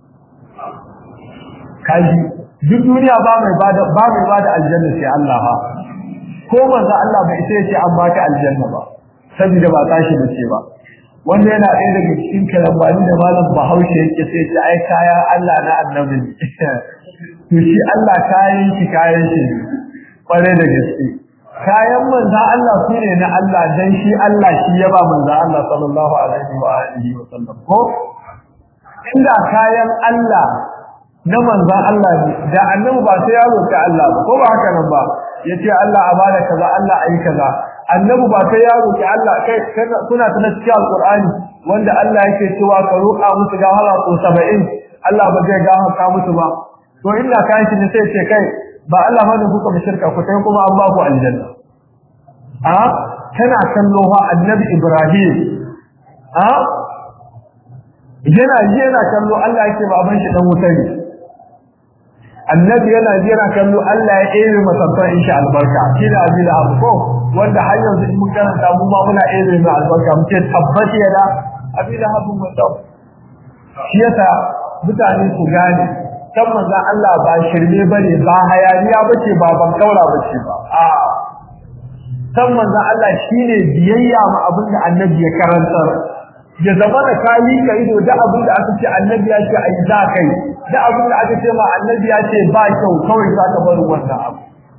kaji duk duniya ba mai bada ba mai bada aljanna sai Allah ha ko manzo Allah bai sai ya ce an baka aljanna ba saboda ba tashi da ce ba wanda yana ɗaya daga cikin karambani da malam bahaushe yake sai ce ai kaya Allah na annabi to shi Allah kayan shi kayan shi kware da gaske kayan manza Allah su ne na Allah dan shi Allah shi ya ba manza Allah sallallahu alaihi wa alihi wa sallam ko inda kayan Allah na manzan Allah ne da annabi ba sai ya roki Allah ba ko ba haka nan ba yace Allah a bada kaza Allah ayi kaza annabi ba sai ya roki Allah kai kuna tana cikin alqur'ani wanda Allah yake cewa ka roƙa musu gafara ko 70 Allah ba zai gafarta musu ba to inda kai shi ne sai ce kai ba Allah bane kuka mushrika ku kai kuma an ba ku aljanna a kana kallo ha annabi Ibrahim a yana yana kallo Allah yake baban shi dan wuta ne annabi yana jira kallo Allah ya ere masabban insha albarka shi da abin abu ko wanda har yanzu in mun karanta mu ma muna ere mai albarka mu ce tabbati yana abin da habu mutum shi yasa mutane su gane kan manzon Allah ba shirme bane ba hayaniya bace ba ban kaura bace ba a kan manzon Allah shine biyayya ma abin da annabi ya karantar ya zama da kali ka ido da abin da aka ce annabi ya ce ai za kai da abin da aka ce ma annabi ya ce ba kyau kawai za ka bar wannan abu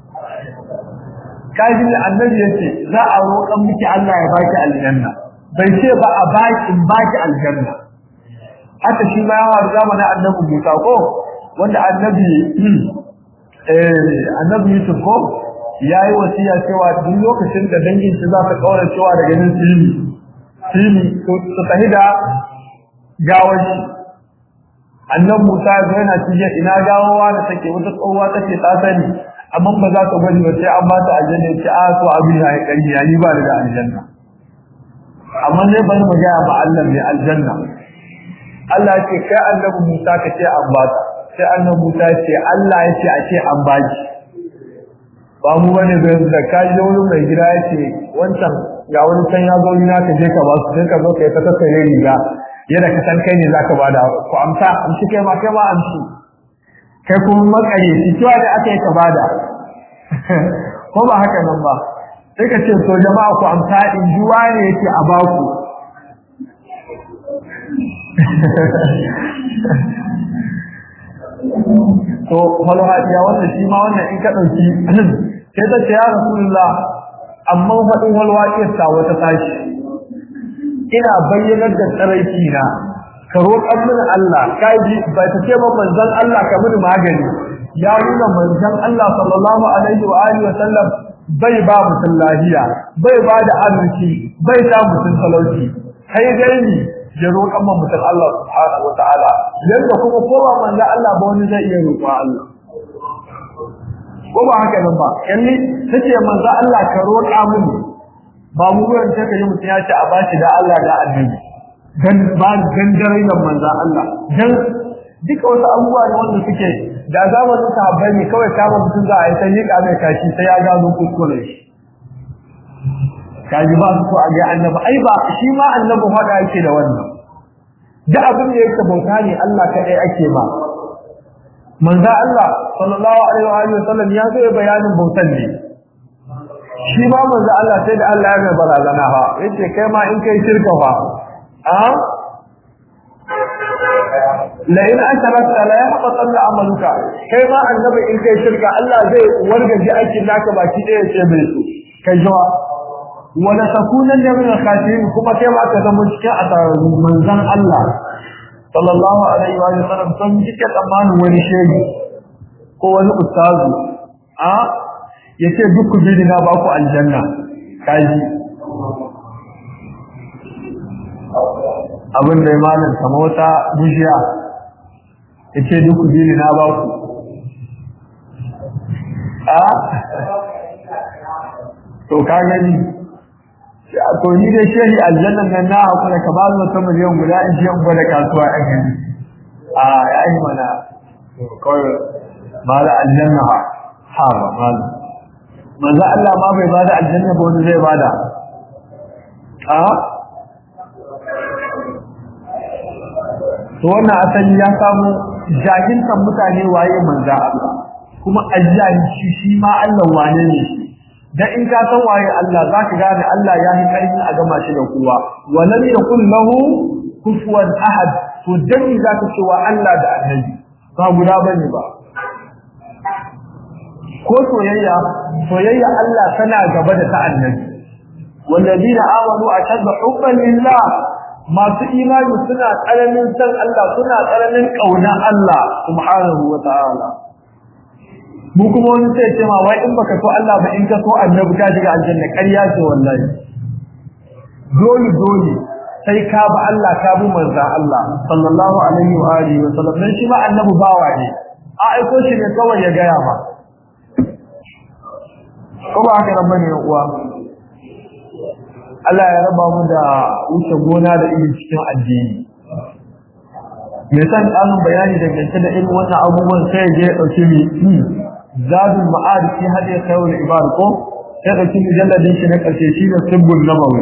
kaji da annabi ya ce za a roƙan miki Allah ya baki aljanna bai ce ba a baki in baki aljanna haka shi ma yawa zamanin annabi Musa ko wanda annabi eh annabi Yusuf ko yayi wasiya cewa duk lokacin da dangin shi za ta kaura cewa daga nan silmi silmi su tahi da gawar shi annan Musa yana cikin ina gawawa da take wata tsohuwa take ta sani amma ba za ta gwani ba sai an ba ta aljanna ce a to abin ya kari ya ni ba da aljanna amma ne ban mu ga ba Allah mai aljanna Allah ce kai annabi Musa ka ce an ba ta sai annabi Musa ce Allah ya ce a ce an ba ki ba mu bane da da kai wurin mai gida yace wancan ga wani can ya zo ina ka je ka ba su sai ka zo kai ta tattare riga yadda ka san kai ne zaka bada ku amsa amshi kai ma kai ma amshi kai kuma makare shi cewa da aka yi ka bada ko ba haka nan ba sai ka ce to jama'a ku amsa in ji wane yake a baku to malhajiya wannan shi ma wannan in ka dauki sai ta ce ya rasulullah amma faɗin walwaƙiyar ta wata tashi ina bayyanar da tsaraiki na ka roƙan mini Allah kai ji ba ta ce ba manzon Allah ka mini magani ya nuna manzon Allah sallallahu alaihi wa alihi wa sallam bai ba mutum lahiya bai ba da arziki bai sa mutum talauci kai dai ni ya roƙan ma mutum Allah subhanahu wa ta'ala yanda kuma kowa manzon Allah ba wani zai iya roƙa Allah ko ba haka nan ba kalli tace manzon Allah ka roƙa mini ba mu ruwan sai ka yi mutum ya ce a bashi da Allah da annabi dan ba dan darainan manzo Allah dan duka wasu abubuwa ne wanda suke da zamanin sahabbai ne kawai kama mutum za a yi ta miƙa mai kashi sai ya gano kuskuren shi kaji ba su so a ga annabi ai ba shi ma annabi faɗa yake da wannan da abin da yake bauta ne Allah kaɗai ake ba manzo Allah sallallahu alaihi wa sallam ya zo bayanin bautan ne shi ma manzo Allah sai da Allah ya ga barazana fa yace kai ma in kai shirka fa a la in asharakta la yahbatanna amaluka kai ma annabi in kai shirka Allah zai wargaje aikin naka baki ɗaya ce bai so kai jawa wala takunan da min al-khasirin kuma kai ma ka zama cikin asararru manzon Allah sallallahu alaihi wa sallam sun cike tsammanin wani shehi ko wani ustazu a yace duk ku bi na ba ku aljanna kaji abin da ya malam kama wata bishiya yace duk ku bi na ba ku a to ka gani to ni dai shehi aljannan nan na hakura ka ba mu wata miliyan guda in je in gwada kasuwa a gani a ya yi mana kawai mala aljanna ha ba mala manzo Allah ma bai bada aljanna ba wani zai bada a to wannan asali ya samu jahilkan mutane waye manzo Allah kuma ajiyar shi shi ma Allah wane ne shi dan in ka san waye Allah zaka gane Allah ya yi karfi a gama shi da kowa walam yakul lahu kufuwan ahad to dan zaka ce wa Allah da annabi ba guda bane ba ko soyayya soyayya Allah tana gaba da ta annabi walladina amanu ashaddu hubban lillah masu imani suna tsananin san Allah suna tsananin kauna Allah subhanahu wa ta'ala mu kuma wani sai ce ma wai in baka so Allah ba in ka so annabi ka shiga aljanna ƙarya ce wallahi dole dole sai ka ba Allah ka bi manzo Allah sallallahu alaihi wa alihi wa sallam dan shi ma annabi bawa ne a aiko shi ne kawai ya gaya ma ko ba haka nan bane uwa Allah ya raba mu da wuce gona da irin cikin addini me san ƙarin bayani dangance da irin wannan abubuwan sai ya je ya ɗauki mi zadul ma'ad fi hadi khairul ibad ko sai da cikin mujalladin shi na karshe shi da sibbul nabawi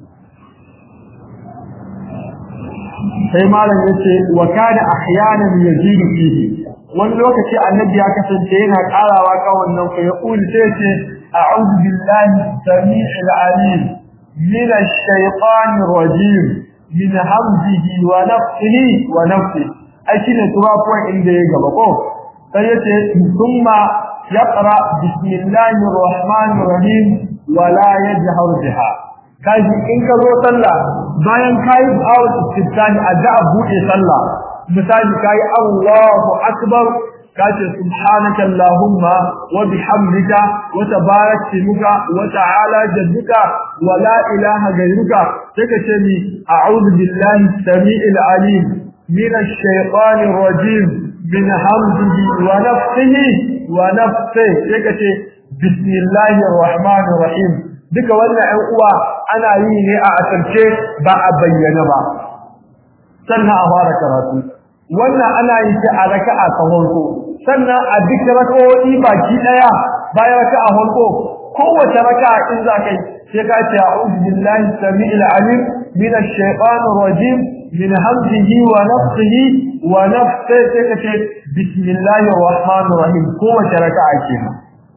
sai malam yace wa kana ahyanan yazidu fihi wani lokaci annabi ya kasance yana karawa ka wannan fa yaqul sai yace a'udhu billahi samii'il alim min ash-shaytanir rajim min hamzihi wa nafthihi wa nafthihi ai shine turafuwan inda ya gaba ko sai yace thumma yaqra bismillahir rahmanir rahim wa la yajhar biha kaji in ka zo sallah bayan kai awul istiftahi addu'a bude sallah misali kai Allahu akbar kace subhanaka allahumma wa bihamdika wa tabarak ismuka wa ta'ala jadduka wa la ilaha ghayruka sai ka ce ni a'udhu billahi samii'il alim minash shaitanir rajim min hamdihi wa nafsihi wa nafsi sai ka ce bismillahir rahmanir rahim duka wannan ɗan uwa ana yi ne a asirce ba a bayyana ba sannan a fara karatu wannan ana yi ta a raka'a ta farko sannan a duk raka'o'i baki daya bayan raka'a farko kowace raka'a in za kai sai ka ce a'udhu billahi samii'il alim minash shaitanir rajim min hamzihi wa nafthihi wa nafsi sai ka ce bismillahir rahmanir rahim kowace raka'a kenan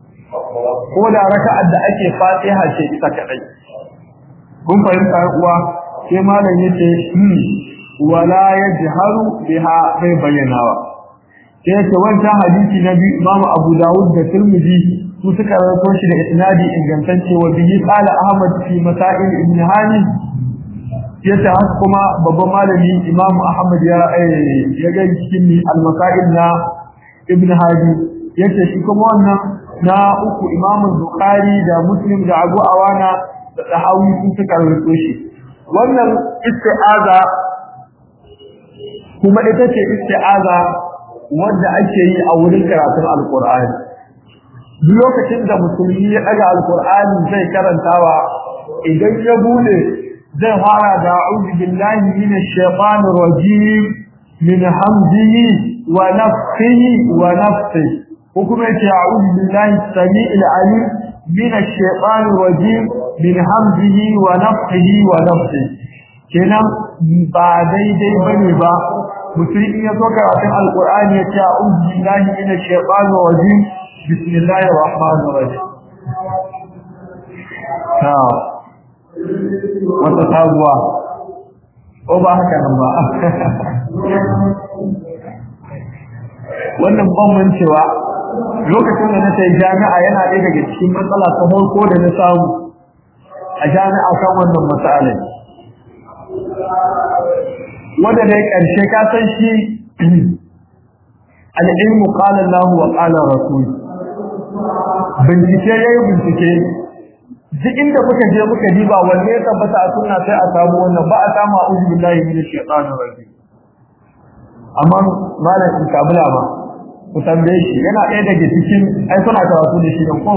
ko da raka'ar da ake fatiha ce ita kadai kun fahimta uwa sai malam yace wala yajharu biha bai bayyanawa sai yace wancan hadisi na biyu Imam Abu Dawud da Tirmidhi su suka rawaito shi da isnadi ingantacce wa bihi qala Ahmad fi masail ibn Hani yace haka kuma babban malami Imam Ahmad ya ya ga cikin al-masail na ibn Hadi yace shi kuma wannan na uku Imam Bukhari da Muslim da Abu Awana da Tahawi sun suka rawaito shi wannan isti'aza kuma ita ce isti'aza wanda ake yi a wurin karatun alkur'ani duk lokacin da musulmi ya daga alkur'ani zai karantawa idan ya bude zai fara da a'udhu billahi minash shaitanir rajim min hamzihi wa nafthihi wa nafsihi ko kuma yace a'udhu billahi samii'il alim minash shaitanir rajim min hamzihi wa nafthihi wa nafsihi kenan ba daidai bane ba mutum in ya zo karatun alkur'ani ya ce a'udhu billahi minash shaitanir rajim bismillahir rahmanir rahim ta wata sabuwa ko ba haka nan ba wannan bambancewa lokacin da na sai jami'a yana ɗaya daga cikin matsala ta farko da na samu a jami'a kan wannan matsalar wanda dai ƙarshe ka san shi al'ilmu qala Allah wa qala rasul bincike yayi bincike duk inda muka je muka diba wanne ya tabbata a sunna sai a samu wannan ba a samu a'udhu billahi minash shaitanir rajim amma malam in kabula ba ku tambaye shi yana ɗaya daga cikin ai kuna karatu da shi ko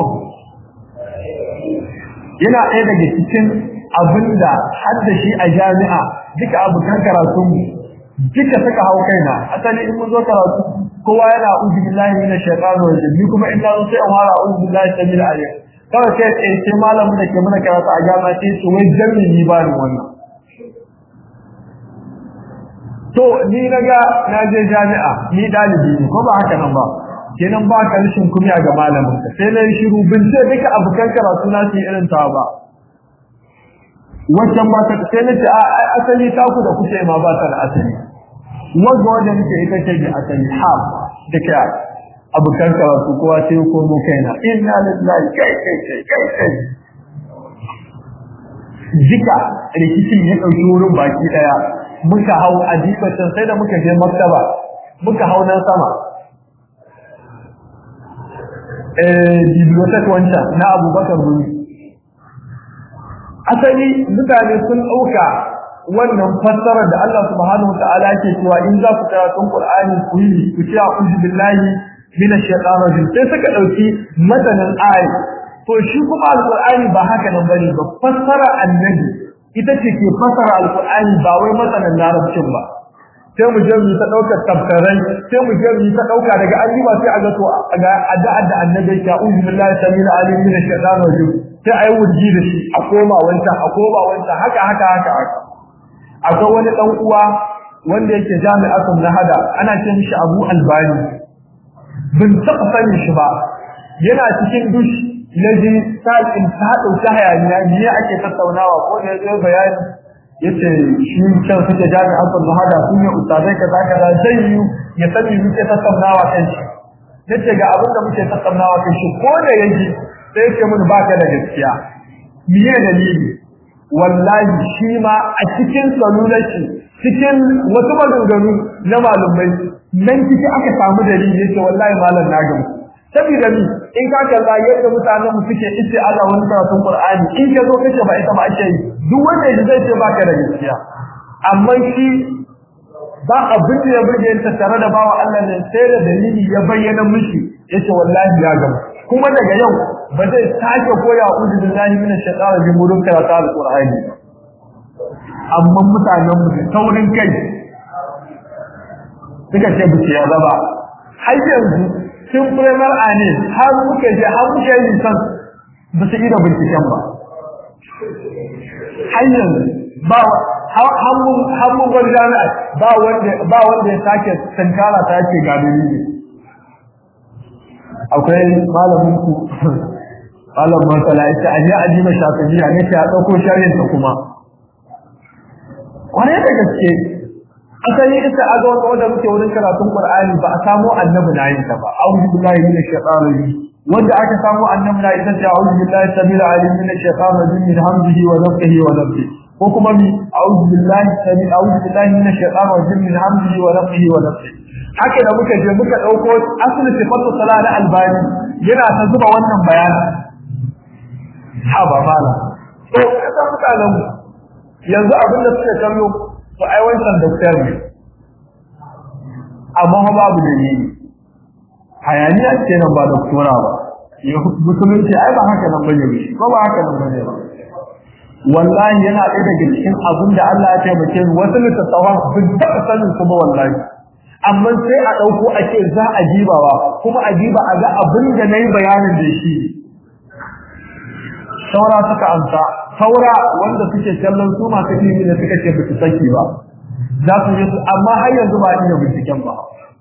yana ɗaya daga cikin abinda har da shi a jami'a duka abokan karatun duka suka hau kaina asali in mun zo karatu kowa yana a'udhu billahi minash shaitanir rajim ni kuma in na zo sai in fara a'udhu billahi samil alim kawai sai tsaye sai malamin da ke mana karatu a jami'a sai su wai jami'in ni ba ni wannan to ni naga na je jami'a ni dalibi ne ko ba haka nan ba kenan ba ka rishin kumiya ga malamin ka sai na shiru bin ce duka abokan karatu na su irin ta ba wancan ba ta sai na ce a asali ta ku da kuke ma ba ta da asali wanda wanda nake ita ce da asali ha duka abokan karatu kowa sai ko mu kaina inna lillahi kai kai kai kai kai jika rikicin ya dauki wurin baki daya muka hau adibacin sai da muka je maktaba muka hau nan sama eh bibliotheque wancan na abubakar gumi asali mutane sun ɗauka wannan fassarar da Allah subhanahu wa ta'ala ke cewa in za ku karatun Qur'ani ku yi ku ce a'udhu billahi minash shaitanir rajim sai suka dauki matanin ayi to shi kuma alqur'ani ba haka nan bane ba fassara annabi ita ce ke fassara alqur'ani ba wai matanin larabcin ba sai mu je mu ta daukar tafsirai sai mu je mu ta dauka daga an ba sai a ga to ga addu'a da annabi ya a'udhu billahi samil alim minash shaitanir rajim sai ayi wurji da shi a koma wancan a koma wancan haka haka haka haka akwai wani dan uwa wanda yake jami'atun nahada ana ce mishi Abu Albani bin taɓa sanin shi ba yana cikin dush yaji sa'in ta dauki hayaniya ne ake tattaunawa ko da zai bayani yace shi kan suke jami'atun nahada sun yi ustazai kaza kaza zai yi ya sani muke tattaunawa kan shi yace ga abin da muke tattaunawa kan shi ko da yaji sai yake mun baka da gaskiya miye dalili wallahi shi ma a cikin salulaci cikin wasu maganganu na malumai nan ciki aka samu dalili yace wallahi malam na gamu saboda ni in ka kalla yadda mutanen mu suke ice Allah wani karatun Qur'ani in ka zo kace ba ita ba ake yi duk wanda ya zai ce baka da gaskiya amma shi ba abin da ya burge ta tare da bawa Allah ne sai da dalili ya bayyana mishi yace wallahi ya gamu kuma daga yau ba zai sake koya uzu billahi min shaitanir rajim wurin karatu alqur'ani amma mutanen mu taurin kai suka ce bu ya zaba har yanzu sun primar ane har muke je har muke yin san ba su ida binciken ba har yanzu ba har mun gwada jami'a ba wanda ba wanda ya sake tankara ta ce ga dalili akwai malamin ku malam masala ita a ji aji mai shafiya ne ta dauko sharhin ta kuma kwarai da gaske asali ita a ga wanda wanda muke wurin karatun qur'ani ba a samu annabi na yin ta ba a'udhu billahi minash shaitanir rajim wanda aka samu annabi na ita ce a'udhu billahi samil alim minash shaitanir rajim min hamdihi wa nafthihi wa nafthihi ko kuma mi a'udhu billahi samil a'udhu billahi minash shaitanir rajim min hamdihi wa nafthihi wa nafthihi haka da muka je muka dauko asli sifatu salat na albani yana ta zuba wannan bayani ha ba mala to kasan mutanen yanzu abin da suke kallo to ai wancan doktor ne amma fa babu dalili hayaniya ce nan ba doktora ba ya musulunci ai ba haka nan bane ba ba haka nan bane ba wallahi yana ɗaya daga cikin abin da Allah ya taimake mu wasu littattafan bin taɓa sanin su ba wallahi amma sai a ɗauko a ce za a jibawa kuma a jiba a ga abin da na yi bayanin da shi saura suka amsa saura wanda suke kallon su masu ilimi da suka ce ba su saki ba za su yi amma har yanzu ba iya binciken ba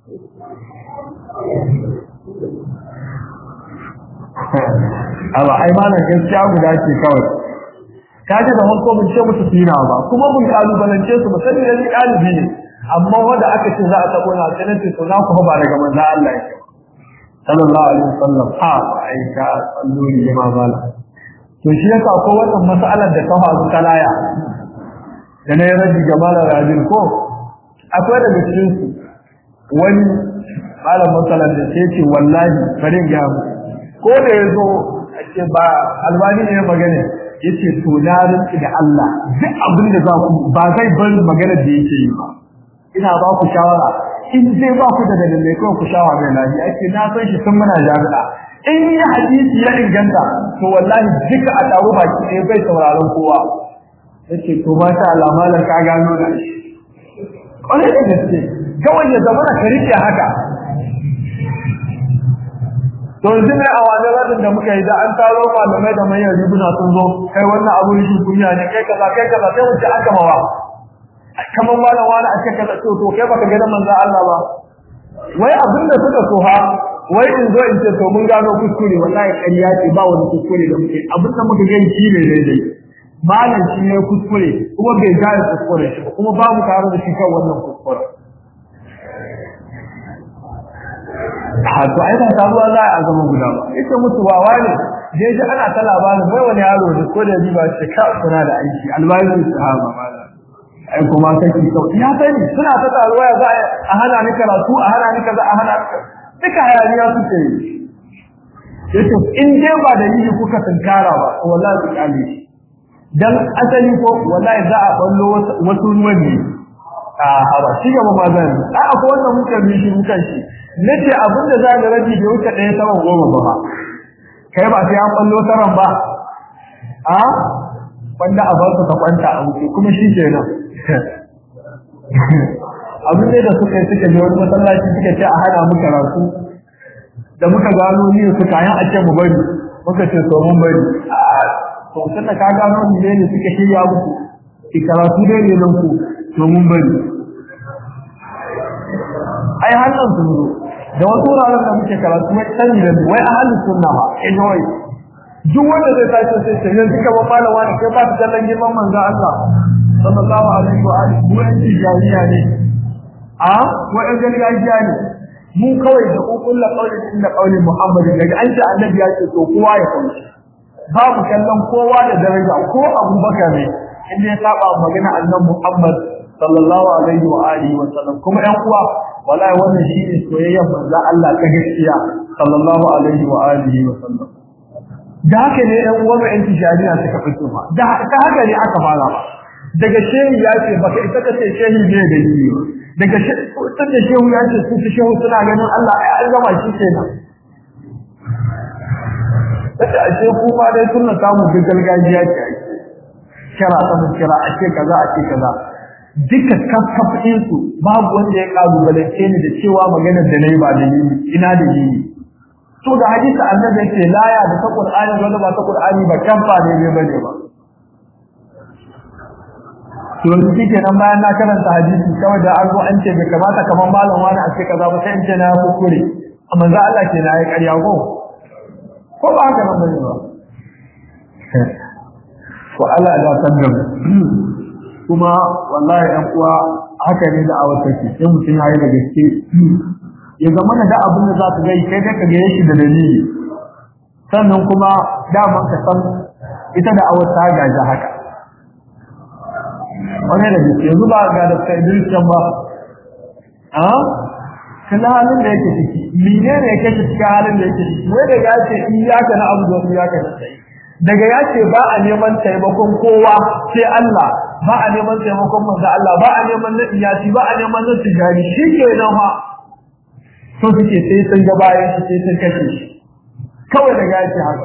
amma ai malam gaskiya guda ce kawai kaji da farko mun ce musu sina ba kuma mun kalubalance su musamman yanzu ɗalibi ne amma wanda aka ce za a tabo na sai nace to na ku ba daga manzo Allah yake sallallahu alaihi wasallam ha ai ka sallori jama'a bala to shi yasa ko wannan mas'alar da ta faru kalaya da na rabi jama'a rajin ko akwai daga cikin su wani malam masalan da sai ce wallahi farin ya ko da yazo ake ba albani ne magana yace to na rinki da Allah duk abin da za ku ba zai bar magana da yake yi ba ina ba ku shawara in zai ba ku da dalilai ko ku shawara mai lafi ake na san shi tun muna jami'a in yi hadisi ya inganta to wallahi duka a taro baki ɗaya bai sauraron kowa yace to ma sha Allah malam ka gano da shi kwarai da gaske kawai ya zama ka rike haka to yanzu ne a wani radin da muka yi da an taro malamai da manyan riguna sun zo kai wannan abu shi kunya ne kai kaza kai kaza sai mu ce an gama wa kamar malam wani a cikin kaza to kai baka ga manzon Allah ba wai abin da suka so ha wai in zo in ce to mun gano kuskure wallahi ƙarya ce ba wani kuskure da muke abin da muka gani shi ne daidai malam shi ne kuskure kuma bai gane kuskure shi kuma babu tare da shi kan wannan kuskure a to ai ba taruwa za a zama guda ba ita musu wawa ne da ji ana ta labarin mai wani yaro da ko da ba shi ka suna da aiki albayin sahaba malam ai kuma kake sau ya sani suna ta taruwa ya za a hana ni karatu a hana ni kaza a hana duka hayaniya suke yi yace in dai ba da yi kuka tunkara ba wallahi ku kale shi dan asali ko wallahi za a ballo wasu ruwan ne a haba shi gaba ma zan a akwai wanda muka bi shi muka shi nace abin da za ga rabi da wuce ɗaya sama goma ba ba kai ba sai an ballo taran ba a wanda a bar ka kwanta a wuce kuma shi kenan abin ne da suka yi suka je wani masallaci suka ce a hana mu karatu da muka gano ni su kayan a ce mu bari muka ce to mun bari to sai ka gano ni ne suka shirya muku ki karatu dai ne nan ku to mun bari ai hannun sun zo da wasu wuraren da muke karatu mai sani da wai ahalin sunna ba in wai duk wanda zai tashi sai sai yanzu kamar malama ne kai ba ta kallon girman manzo Allah sallallahu alaihi wa alihi mu yan tijariya ne a wa yan gargajiya ne mu kawai da kullu qaulin inda qauli Muhammad daga an ce annabi ya ce to kowa ya kauce babu kallon kowa da daraja ko Abubakar ne inda ya saba magana annabi Muhammad sallallahu alaihi wa alihi wa sallam kuma ɗan uwa wallahi wannan shine soyayyar manzo Allah ta gaskiya sallallahu alaihi wa alihi wa sallam da haka ne ɗan uwa mai tijariya suka fito ma da haka ne aka fara ba daga shehu ya ce baka ita ka ce shehu ne da yi daga shehu da shehu ya ce su shehu suna ganin Allah ai an gama shi kenan kace ashe ku ma dai sunna samu duk gargajiya ce ake kira sama kira ake kaza ake kaza duka kaskafin su babu wanda ya kalubalance ni da cewa maganar da nayi ba dalili ina dalili to da hadisi annabi yake laya da ta qur'ani wanda ba ta qur'ani ba kamfa ne ne bane ba to yanzu kike nan bayan na karanta hadisi kawai da an zo an ce bai kamata kamar malam wani a ce kaza ba sai in ce na kuskure amma za Allah ke na yi ƙarya ko ko ba haka nan bane ba ko Allah ya tabbata kuma wallahi ɗan uwa haka ne da awar take sai mutum ya yi da gaske ya zama da abin da za ka ga kai da ka ga shi da dalili sannan kuma daman ka san ita da awar ta gaji haka wani da gaske yanzu ba ga da kai dirkan ba a kana halin da yake ciki mene ne yake cikin halin da yake ciki wai da ya ce iyaka na abu da iyaka na sai daga ya ce ba a neman taimakon kowa sai Allah ba a neman taimakon manzo Allah ba a neman na iyasi ba a neman na tijari shi ke nan fa so suke sai sun ga bayan shi sai sun kashe shi kawai daga ya ce haka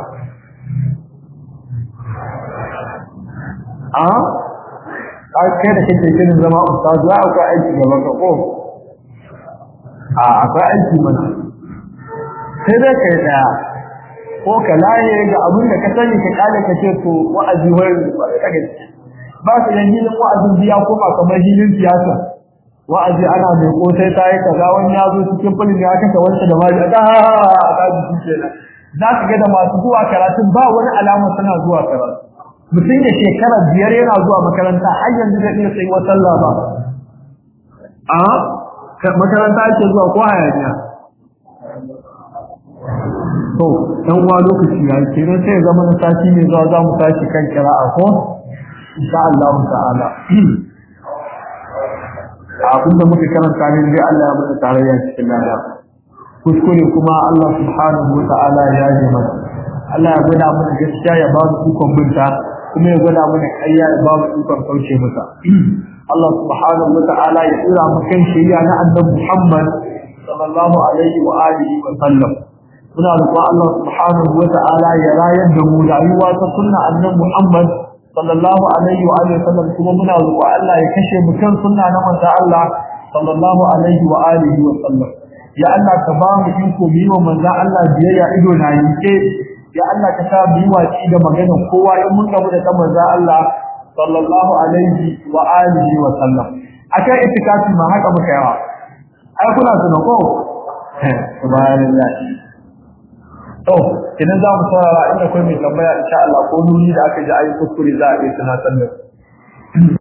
a kai da kake kirin zama ustaz za akwai aiki gaban ka ko a akwai aiki mana sai dai kai daya ko ka laye ga abin da ka sani ka kale ka ce to wa'azi wai ka ga ba su yan hilin wa'azin biya ko ba kamar hilin siyasa wa'azi ana mai kosai ta yi kaza wani ya zo cikin fulin ya kashe wanda da ma da ka ji shi kenan za ka ga da masu zuwa karatun ba wani alama suna zuwa karatu mutum ya shekara biyar yana zuwa makaranta har yanzu zai iya sai wa sallah ba a makaranta ake zuwa ko hayaniya to dan uwa lokaci ya ke nan sai zama na sati ne zuwa za mu tashi kan kira'a ko insha Allah ta'ala abinda muka karanta ne dai Allah ya mana tarayya cikin lada kuskure kuma Allah subhanahu wa ta'ala ya yi mana Allah ya gwada mana gaskiya ya ba mu ikon binta kuma ya gwada mana ƙarya ya ba mu ikon kauce mata Allah subhanahu wa ta'ala ya tsira mu kan shari'a na annabi Muhammad sallallahu alaihi wa alihi wa sallam muna roƙon Allah subhanahu wa ta'ala ya rayar da mu rayuwa ta sunna annabi Muhammad sallallahu alaihi wa alihi wa sallam kuma muna roƙon Allah ya kashe mu kan sunna na manzo Allah sallallahu alaihi wa alihi wa sallam ya Allah ka ba mu iko mu yi wa manzo Allah biyayya ido na yike ya Allah ka sa mu yi watsi da maganar kowa in mun gamu da manzo Allah sallallahu alaihi wa alihi wa sallam akai itikafi ma haka muka yawa ai kuna tuna ko subhanallah to idan za mu saurara inda kai mai tambaya insha Allah ko nuni da aka ji ayi kuskure za a yi tunatar da